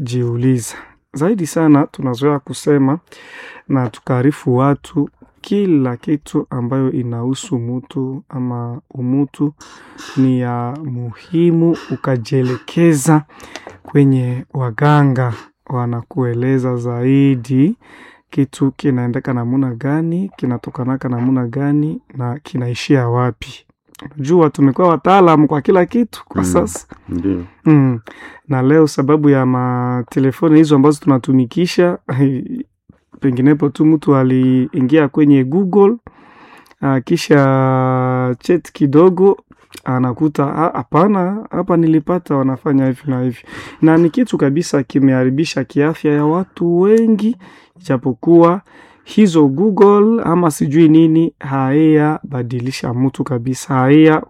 jiuliza zaidi sana. Tunazoea kusema na tukaarifu watu kila kitu ambayo inahusu mutu ama umutu ni ya muhimu, ukajielekeza kwenye waganga, wanakueleza zaidi kitu kinaendeka namuna gani, kinatokanaka namuna gani na kinaishia wapi. Jua tumekuwa wataalamu kwa kila kitu kwa Mm. sasa Ndio. mm. Na leo sababu ya matelefoni hizo ambazo tunatumikisha penginepo tu mtu aliingia kwenye Google ah, kisha chat kidogo anakuta "Ah, hapana, hapa nilipata wanafanya hivi na hivi, na ni kitu kabisa kimeharibisha kiafya ya watu wengi, ijapokuwa hizo Google ama sijui nini haya badilisha mtu kabisa, haya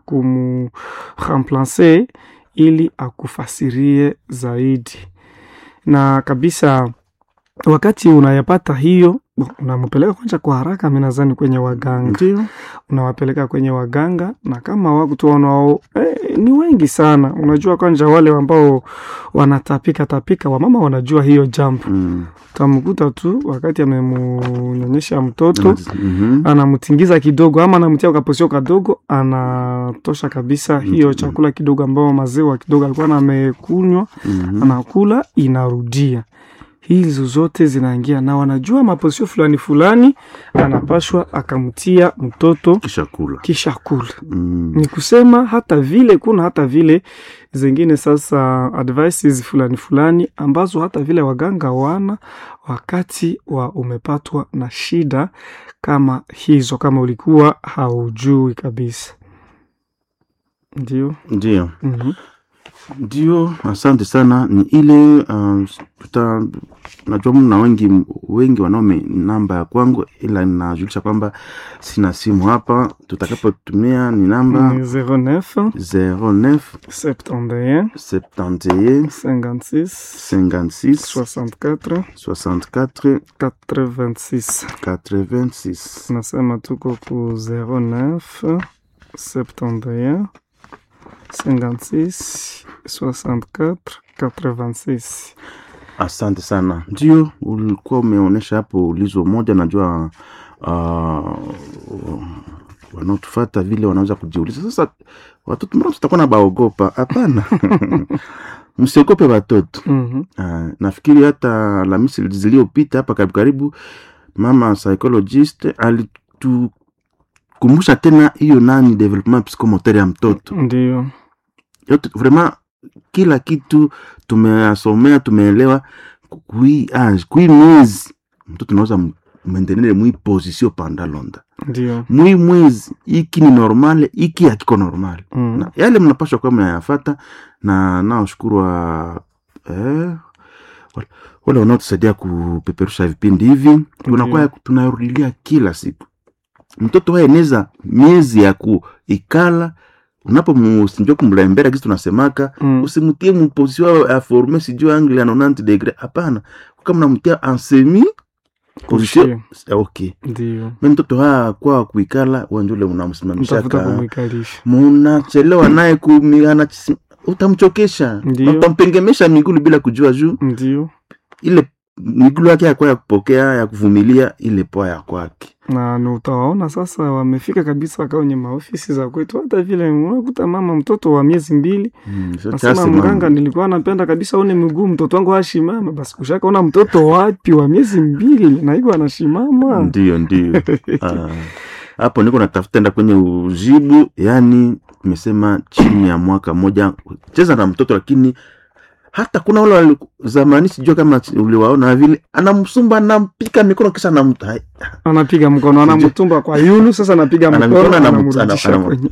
kumremplace ili akufasirie zaidi na kabisa wakati unayapata hiyo unampeleka kwanza kwa haraka, mi nadhani kwenye waganga, Ndio. unawapeleka kwenye waganga, na kama watu wanao eh, ni wengi sana. Unajua kwanza wale ambao wanatapika tapika, wamama wanajua hiyo jambo. Mm. Utamkuta tu wakati amemunyonyesha mtoto Mhm. anamtingiza kidogo ama anamtia kaposio kadogo, anatosha kabisa hiyo Mhm. chakula kidogo ambao maziwa kidogo alikuwa amekunywa Mhm. anakula inarudia. Hizo zote zinaingia na wanajua maposio fulani fulani anapashwa akamtia mtoto Kisha kula. kisha kula. Mm. Ni kusema hata vile kuna hata vile zingine sasa advices fulani fulani ambazo hata vile waganga wana wakati wa umepatwa na shida kama hizo, kama ulikuwa haujui kabisa. Ndio. Ndio. Mhm. Ndio, asante sana. Ni ile uh, tuta najua mna wengi wengi wanaome namba ya kwangu, ila ninajulisha kwamba sina simu hapa. Tutakapotumia ni namba Ni 09 09 71 71 56 56 64 64 86 86. nasema tuko ku 09 71 56 64 86 Asante sana. Ndio ulikuwa umeonyesha hapo ulizo moja, najua uh, wanaotufata vile wanaweza kujiuliza sasa, watoto mbona tutakuwa na baogopa? Hapana, msiogope watoto. Mhm. Uh, nafikiri hata Alhamisi zilizopita hapa karibu karibu, mama psychologist alitukumbusha tena hiyo nani development psychomotor ya mtoto ndio yote vraiment kila kitu tumeyasomea tumeelewa kui age kui mwezi mtoto naweza mwendenele mwi position panda londa ndio mwi mwezi iki ni normale iki hakiko normale Mm. na yale mnapashwa kuwa mnayafata na naoshukuru wa eh, wale- wale wanaotusaidia kupeperusha vipindi hivi tunakuwa tunarudilia kila siku mtoto waeneza miezi ya kuikala unapomusinjua kumlembera kisi tunasemaka Mm. usimtie muposisio ya forme sijui angle ya 90 degre hapana kama mnamtia en semi position okay ndio me mtoto haa kwa kuikala wanjule unamsimamisha mtafuta ka kumwikalisha munachelewa naye kumi anachis- utamchokesha Ndio. utampengemesha migulu bila kujua juu ndio ile migulu yake yakwa ya kupokea ya kuvumilia ile poa ya kwake na ni utawaona sasa wamefika kabisa kwenye maofisi za kwetu, hata vile unakuta mama mtoto wa miezi mbili Mm, so nasema chasi mganga, mama. nilikuwa napenda kabisa one miguu mtoto wangu ashimama. Basi kushakaona mtoto wapi wa miezi mbili na hivyo anashimama. ndio ndio Ah, hapo niko natafuta enda kwenye ujibu yani nimesema chini ya mwaka moja cheza na mtoto lakini hata kuna wale wali- zamani sijua kama uliwaona vile anamsumba anampika mikono kisha anamta hai- Anapiga mkono, anamtumba kwa yulu, sasa anapiga Ana mkono, mikono, anamu- anamrudisha anamu- kwenye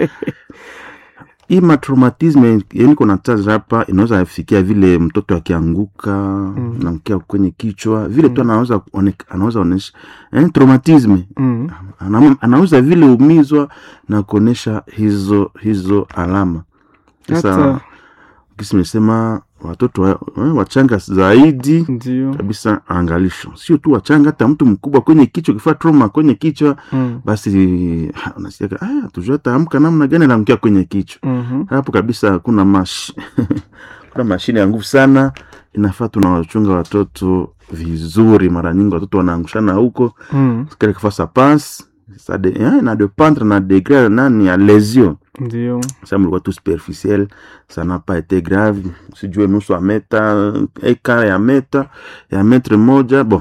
hii matraumatisme yani kuna taza hapa inaweza fikia vile mtoto akianguka Mm. naangukia kwenye kichwa vile tu Mm. anaweza one- anaweza onesha yani traumatisme mm. Ana- anaweza vile umizwa na kuonesha hizo hizo alama sasa Hata kisi mesema watoto wa, eh, wachanga zaidi ndio kabisa angalisho sio tu wachanga hata mtu mkubwa kwenye kichwa kifaa trauma kwenye kichwa mm. basi ha, unasikia ah tujua ataamka namna gani anaamkia kwenye kichwa mhm. hapo kabisa kuna mash kuna mashine ya nguvu sana inafaa tunawachunga watoto vizuri mara nyingi watoto wanaangushana huko Mm. quelque fois ça passe ça de, hein, na dépendre na degré nani ya lésion Ndio. ça mlikuwa tu superficiel ça n'a pas été grave sijue nusu ya meta eka ya meta ya metre moja bon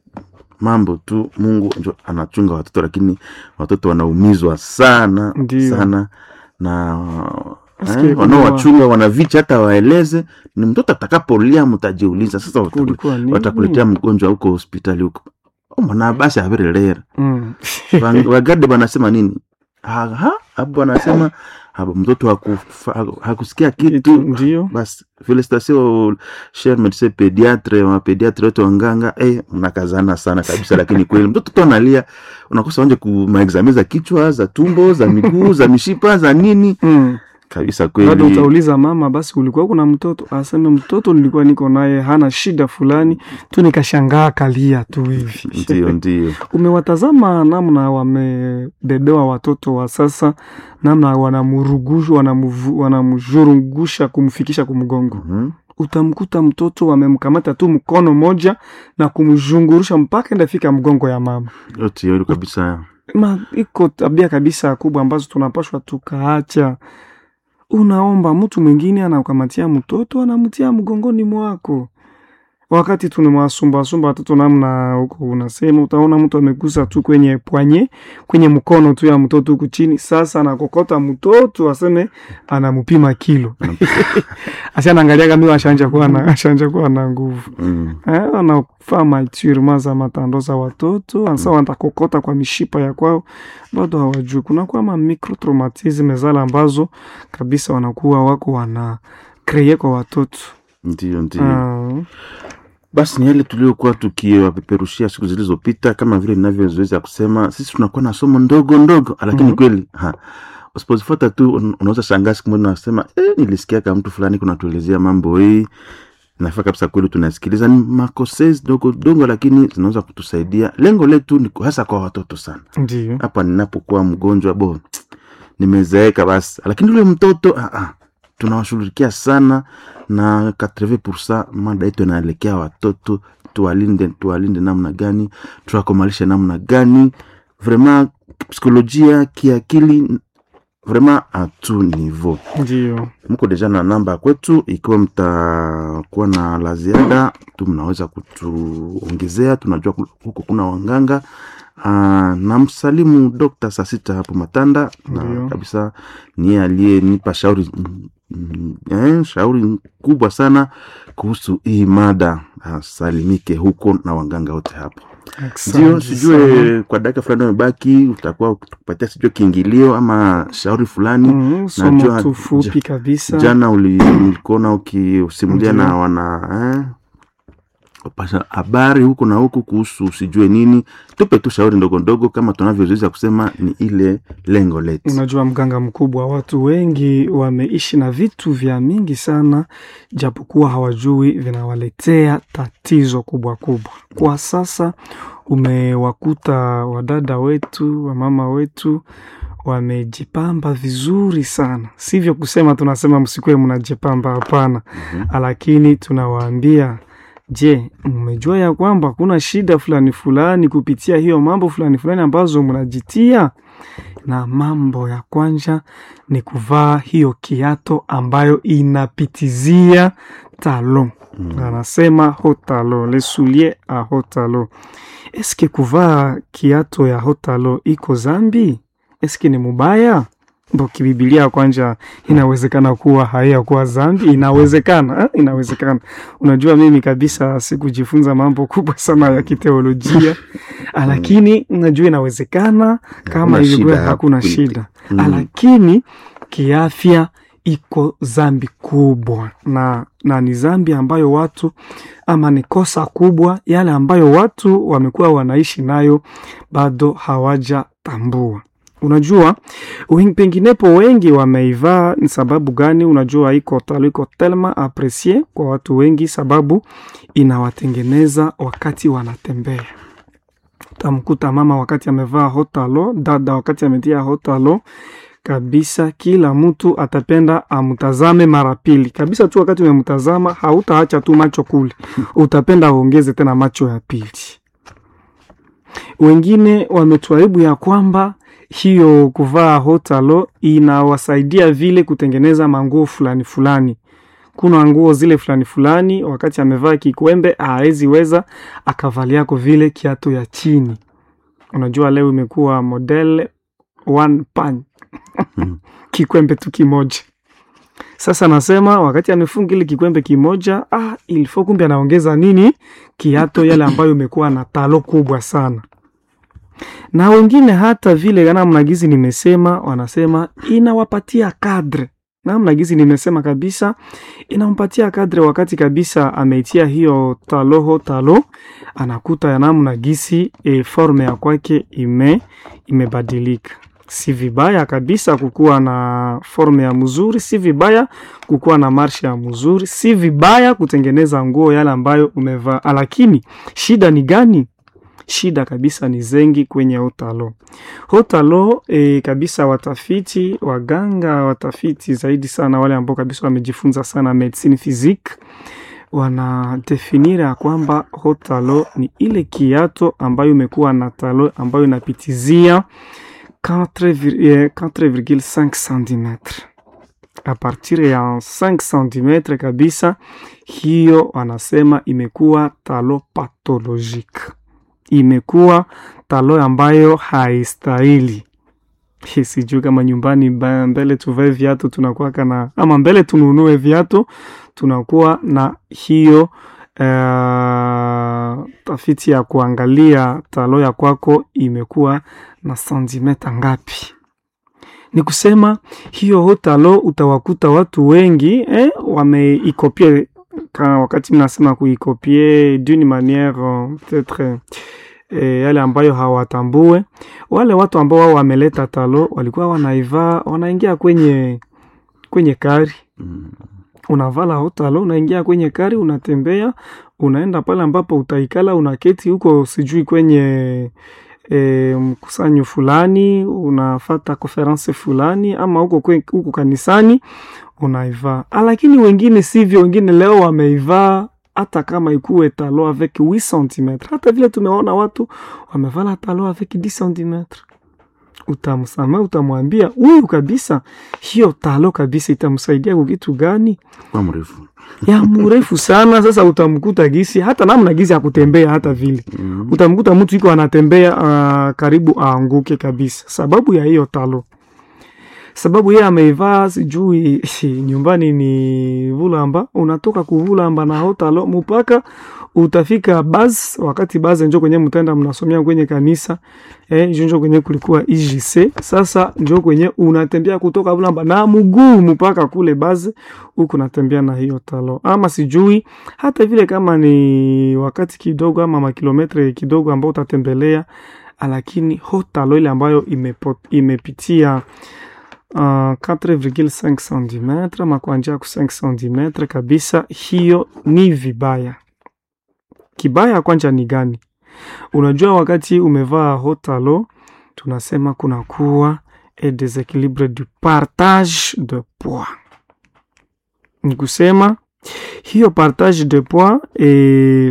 mambo tu mungu njo anachunga watoto lakini watoto wanaumizwa sana Ndio. sana na Nasikia eh, kuna- wanaowachunga wanavicha hata waeleze ni mtoto atakapolia mtajiuliza sasa wataku- Kulikuwa nini? watakuletea mgonjwa huko hospitali huko Oh, mwana basi averelera Mm. wagade wanasema nini Ha- ha, hapo wanasema hapo mtoto hakufa- haku- hakusikia Kitu kitu ndio. basi felicitation cher medecin pediatre mapediatre wote wanganga eh, mnakazana sana kabisa lakini kweli mtoto tu analia unakosa wanje kumaexame za kichwa za tumbo za miguu za mishipa za nini Mm. kabisa bado kweli utauliza mama, basi kulikuwa kuna mtoto aseme, mtoto nilikuwa niko naye hana shida fulani tu, nikashangaa kalia tu hivi. ndio ndio Umewatazama namna wamebebewa watoto wa sasa, namna wanamurugusha wanamuvu- wanamzhurungusha kumfikisha kumgongo. Mhm. Utamkuta mtoto wamemkamata tu mkono moja na kumzhungurusha mpaka ndafika mgongo ya mama. yote hiyo kabisa Ma, iko tabia kabisa kubwa ambazo tunapashwa tukaacha. Unaomba mtu mwingine anakamatia mtoto anamtia mgongoni mwako, wakati tunawasumbasumba watoto namna huko, unasema utaona mtu amegusa tu kwenye pwanye kwenye mkono tu ya mtoto huku chini, sasa anakokota mtoto aseme anampima kilo asi anaangalia kama ashanja kuwa na ashanja kuwa na nguvu mm. Eh, wanafaa maturement za matando za watoto ansa watakokota kwa mishipa ya kwao, bado hawajui. Kunakuwa ma microtraumatisme zale ambazo kabisa wanakuwa wako wana kreye kwa watoto ndio ndio Ah, basi ni yale tuliokuwa tukiwapeperushia siku zilizopita kama vile ninavyozoezi kusema sisi tunakuwa na somo ndogo ndogo lakini Mhm. kweli ha usipozifuata tu un- unaweza shangaa siku moja unasema eh, nilisikia kama mtu fulani kunatuelezea mambo hii nafaa kabisa kweli tunasikiliza ni makosezi dogo dogo lakini zinaweza kutusaidia lengo letu ni hasa kwa watoto sana ndio hapa ninapokuwa mgonjwa bo nimezeeka basi lakini ule mtoto ah, ah, tunawashughulikia sana na 80 mada yetu inaelekea watoto tuwalinde tuwalinde namna gani tuwakomalishe namna gani vraiment psikolojia kiakili vraiment a tout niveau ndio mko deja na namba kwetu ikiwa mtakuwa na la ziada tu mnaweza kutuongezea tunajua ku- huko kuna wanganga Aa, na msalimu dokta saa sita hapo matanda na Ndio. kabisa niye aliyenipa shauri mm, mm, eh, shauri kubwa sana kuhusu hii mada asalimike huko na wanganga wote hapo ndio Asante sijue sana. kwa dakika fulani umebaki utakuwa ukitupatia sijue kiingilio ama shauri fulani Mhm, somo Najua- tu fupi kabisa jana uli- ulikuona ukiusimulia Ndio. na wana eh, wapasha habari huku na huku kuhusu usijue nini tupe tu shauri ndogo ndogo kama tunavyozoeza kusema ni ile lengo letu Unajua, mganga mkubwa, watu wengi wameishi na vitu vya mingi sana, japokuwa hawajui vinawaletea tatizo kubwa kubwa. Kwa sasa umewakuta wadada wetu, wamama wetu wamejipamba vizuri sana, sivyo kusema tunasema msikuwe mnajipamba, hapana. Mhm. Lakini tunawaambia Je, mmejua ya kwamba kuna shida fulani fulani kupitia hiyo mambo fulani fulani ambazo mnajitia? Na mambo ya kwanza ni kuvaa hiyo kiato ambayo inapitizia talo. Mm. Anasema hotalo, le soulier a hotalo. Eske kuvaa kiato ya hotalo iko zambi? Eske ni mubaya? Ndo kibibilia kwanja inawezekana kuwa haiyakuwa zambi, inawezekana eh? Inawezekana. Unajua, mimi kabisa sikujifunza mambo kubwa sana ya kiteolojia, lakini najua inawezekana kama Hakuna ilikuwa shida hakuna hapo. shida, Mm. lakini kiafya iko zambi kubwa na, na ni zambi ambayo watu ama ni kosa kubwa yale ambayo watu wamekuwa wanaishi nayo bado hawajatambua. Unajua wengi, penginepo wengi wameivaa. Ni sababu gani? Unajua iko talo iko telma apresie kwa watu wengi, sababu inawatengeneza wakati wanatembea. Tamkuta mama wakati amevaa hotalo, dada wakati ametia hotalo kabisa kila mtu atapenda amtazame mara pili kabisa tu wakati umemtazama hautaacha tu macho kule utapenda uongeze tena macho ya pili wengine wametuaribu ya kwamba hiyo kuvaa hotalo inawasaidia vile kutengeneza manguo fulani fulani kuna nguo zile fulani fulani wakati amevaa kikwembe hawezi weza akavaliako vile kiatu ya chini unajua leo imekuwa model one pan Mm. kikwembe tu kimoja sasa nasema wakati amefunga ile kikwembe kimoja ah, ilifo kumbe anaongeza nini kiato yale ambayo imekuwa na talo kubwa sana na wengine hata vile namna gizi nimesema wanasema inawapatia kadre namna gizi nimesema kabisa inampatia kadre wakati kabisa ameitia hiyo taloho talo anakuta ya namna gisi e, forme ya kwake ime imebadilika si vibaya kabisa kukuwa na forme ya mzuri si vibaya kukuwa na marshe ya mzuri si vibaya kutengeneza nguo yale ambayo umevaa lakini shida ni gani shida kabisa ni zengi kwenye hotalo hotalo e, kabisa watafiti waganga watafiti zaidi sana wale ambao kabisa wamejifunza sana medicine physique wanadefinira ya kwamba hotalo ni ile kiato ambayo imekuwa na talo ambayo inapitizia 4,5 cm a partir ya 5 cm kabisa hiyo wanasema imekuwa talo pathologique imekuwa talo ambayo haistahili sijui kama nyumbani ba- mbele tuvae viatu tunakuwa na ama mbele tununue viatu tunakuwa na hiyo uh, tafiti ya kuangalia talo ya kwako imekuwa na santimeta ngapi ni kusema hiyo hotalo utawakuta watu wengi eh, wameikopie ka wakati mnasema kuikopie d'une manière euh, peut-être eh, yale ambayo hawatambue wale watu ambao wao wameleta talo walikuwa wanaivaa wanaingia kwenye kwenye kari Mm. unavala hotalo unaingia kwenye kari unatembea unaenda pale ambapo utaikala unaketi huko sijui kwenye e, mkusanyo fulani unafata konferense fulani ama huko kwe- huko kanisani unaivaa Ah, lakini wengine sivyo wengine leo wameivaa hata kama ikuwe talo avec 8 cm hata vile tumeona watu wamevala talo avec 10 cm utamsamea utamwambia huyu kabisa hiyo talo kabisa itamsaidia kwa kitu gani kwa mrefu ya mrefu sana sasa utamkuta gisi hata namna gisi ya kutembea hata vile Mm. utamkuta mtu iko anatembea uh, karibu aanguke kabisa sababu ya hiyo talo sababu yeye ameivaa sijui nyumbani ni vulamba unatoka kuvulamba na hotalo mpaka utafika bas wakati bas njo kwenye mtaenda mnasomea kwenye kanisa eh, njo njo kwenye kulikuwa IJC sasa njo kwenye unatembea kutoka vulamba na mguu mpaka kule bas huku natembea na hiyo talo ama sijui hata vile kama ni wakati kidogo ama makilometre kidogo ambao utatembelea lakini hotalo ile ambayo imepo, imepitia uh, 4,5 cm ama kuanzia ku 5 cm kabisa, hiyo ni vibaya. Kibaya kwanja ni gani? Unajua, wakati umevaa hotalo tunasema kunakuwa e desequilibre du partage de poids, ni kusema hiyo partage de poids e,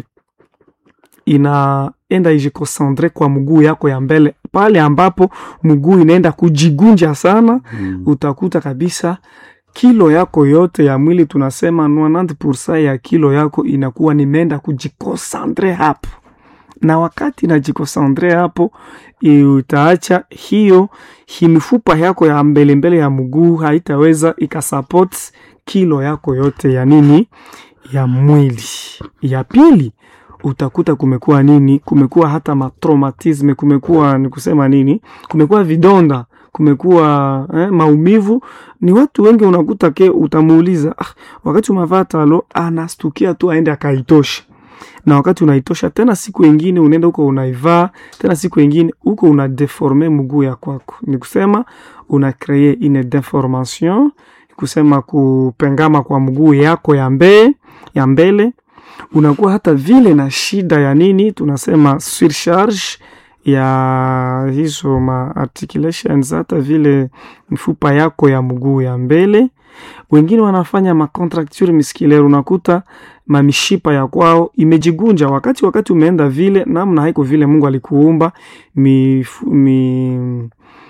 inaenda ijikosandre kwa mguu yako ya mbele, pale ambapo mguu inaenda kujigunja sana Mm. utakuta kabisa kilo yako yote ya mwili tunasema 90% ya kilo yako inakuwa nimeenda kujikosandre hapo, na wakati najikosandre hapo i- utaacha hiyo hi mifupa yako ya mbele mbele ya mguu haitaweza ikasupport kilo yako yote ya nini ya mwili. Ya pili utakuta kumekuwa nini, kumekuwa hata matraumatisme, kumekuwa ni kusema nini, kumekuwa vidonda kumekuwa eh, maumivu. Ni watu wengi unakuta ke utamuuliza ah, wakati umavaa talo anastukia tu aende akaitosha, na wakati unaitosha tena, siku ingine unaenda huko unaivaa tena, siku ingine huko una deforme mguu ya kwako, ni kusema una kree une deformation, kusema kupengama kwa mguu yako ya mbele ya mbele unakuwa hata vile na shida ya nini tunasema surcharge ya hizo ma articulations hata vile mfupa yako ya mguu ya mbele. Wengine wanafanya ma contracture musculaire, unakuta mamishipa ya kwao imejigunja wakati wakati umeenda vile namna haiko vile Mungu alikuumba mifu, mi,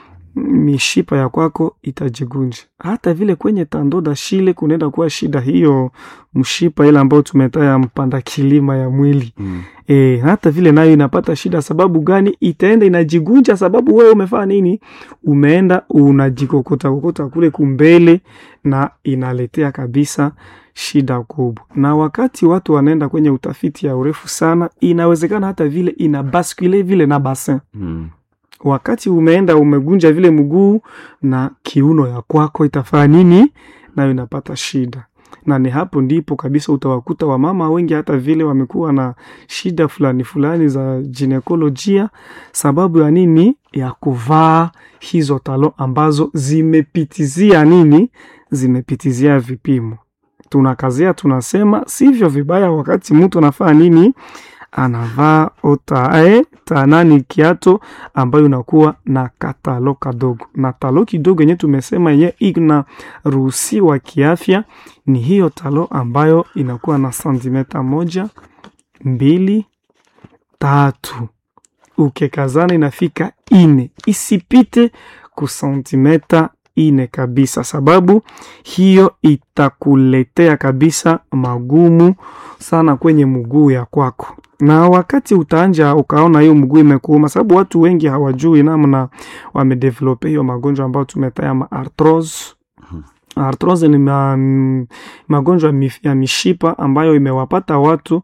mishipa ya kwako itajigunja. Hata vile kwenye tandoda shile kunaenda kuwa shida hiyo mshipa ile ambayo tumetaya mpanda kilima ya mwili Mm. E, hata vile nayo inapata shida. Sababu gani? Itaenda inajigunja, sababu wewe umefanya nini? Umeenda unajikokota kokota kule kumbele, na inaletea kabisa shida kubwa. Na wakati watu wanaenda kwenye utafiti ya urefu sana, inawezekana hata vile ina baskule vile na basin Mm. wakati umeenda umegunja vile mguu na kiuno ya kwako itafanya nini? Nayo inapata shida, na ni hapo ndipo kabisa utawakuta wamama wengi hata vile wamekuwa na shida fulani fulani za ginekolojia. Sababu ya nini? Ya kuvaa hizo talo ambazo zimepitizia nini? Zimepitizia vipimo. Tunakazia tunasema sivyo vibaya wakati mtu anafanya nini anavaa otae tanani kiato ambayo inakuwa na katalo kadogo, na talo kidogo yenye tumesema yenye inaruhusiwa kiafya ni hiyo talo ambayo inakuwa na santimeta moja mbili tatu, ukekazana inafika ine, isipite ku santimeta ine kabisa, sababu hiyo itakuletea kabisa magumu sana kwenye mguu ya kwako, na wakati utaanja ukaona hiyo mguu imekuuma, sababu watu wengi hawajui namna wamedevelope hiyo magonjwa ambayo tumetaya ma arthrose. Arthrose ni ma, magonjwa ya mishipa ambayo imewapata watu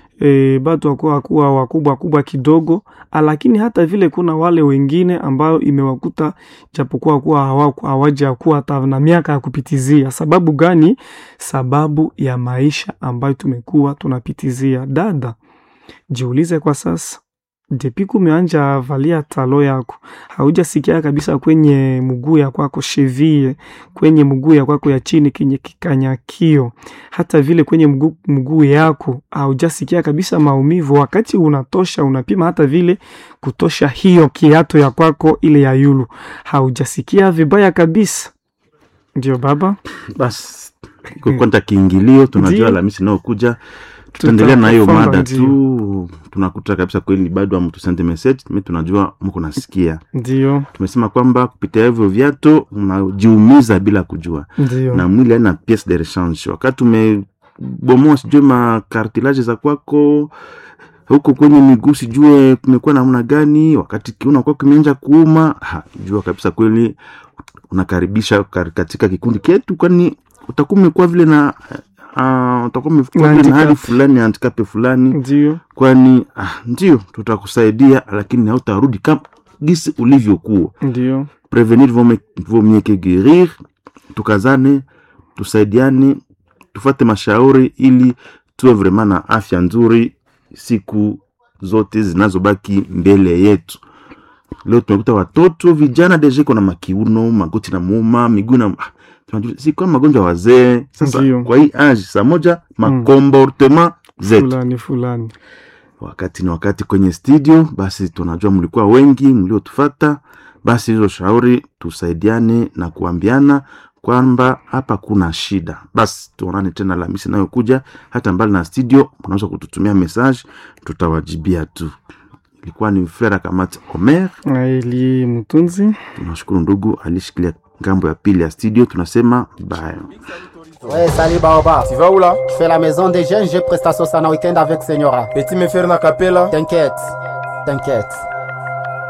e, batu wakuwa kuwa wakubwa kubwa kidogo, lakini hata vile kuna wale wengine ambayo imewakuta japokuwa kuwa hawaja kuwa hata na miaka ya kupitizia. Sababu gani? Sababu ya maisha ambayo tumekuwa tunapitizia. Dada, jiulize kwa sasa, depi kumeanja valia talo yako, haujasikia kabisa kwenye mguu ya kwako cheville, kwenye mguu ya kwako ya chini kenye kikanyakio, hata vile kwenye mguu, mguu yako haujasikia kabisa maumivu. Wakati unatosha unapima hata vile kutosha hiyo kiato ya kwako ile ya yulu, haujasikia vibaya kabisa. Ndio baba, Basi kukonta kiingilio, tunajua Ndio. Alhamisi inayokuja tutaendelea na hiyo Tutafunga, mada ndio. tu. Tunakuta kabisa kweli bado amutusende message, mi tunajua mko nasikia. ndio Tumesema kwamba kupitia hivyo viato unajiumiza bila kujua, ndio na mwili haina piece de rechange. Wakati umebomoa sijue makartilage za kwako huko kwenye miguu, sijue kumekuwa namna gani, wakati kiuno kwako kimeanza kuuma, ha, jua kabisa kweli unakaribisha kar- katika kikundi ketu, kwani utakuwa umekuwa vile na uh, utakuwa umekuwa vile na hali handicap. fulani handicap fulani ndio kwani ah, ndio tutakusaidia lakini hautarudi kama gisi ulivyokuwa ndio prevenir vaut mieux- vaut mieux que guérir tukazane tusaidiane tufate mashauri ili tuwe vrema na afya nzuri siku zote zinazobaki mbele yetu leo tumekuta watoto vijana deja iko na makiuno magoti na muuma miguu na ah, tunajua si kama magonjwa ya wazee sasa Ndio. kwa hii age saa moja makomportement zetu fulani fulani wakati ni wakati kwenye studio basi tunajua mlikuwa wengi mliotufata basi hizo shauri tusaidiane na kuambiana kwamba hapa kuna shida basi tuonane tena Alhamisi inayokuja hata mbali na studio mnaweza kututumia message tutawajibia tu ilikuwa ni frera kamati omer ili mtunzi tunashukuru ndugu alishikilia ngambo ya pili ya studio tunasema bye Ouais, salut Baoba. Tu vas où là Je fais la maison des jeunes, j'ai prestation ça en week-end avec Senyora. Petit me faire na capella T'inquiète, t'inquiète.